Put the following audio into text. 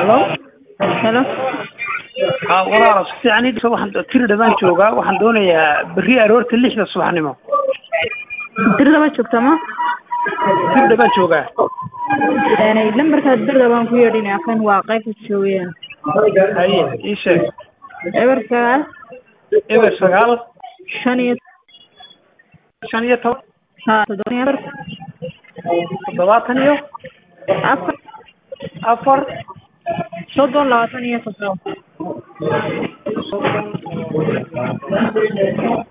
helo helo ha walaal si fiican ii dhigso waxaan tiri dhawaan joogaa waxaan doonayaa berri aroorta lixda subaxnimo dirdaba joogta ma tiri dhawaan joogaa lambarkaad dirda baan ku yeedhinaa kan waa qaybta joogeen haye ii sheeg eber sagaal eber sagaal shan iyo shan iyo toban ha toddoba iyo afar toddobaatan iyo afar afar soddon labaatan iyo toddoba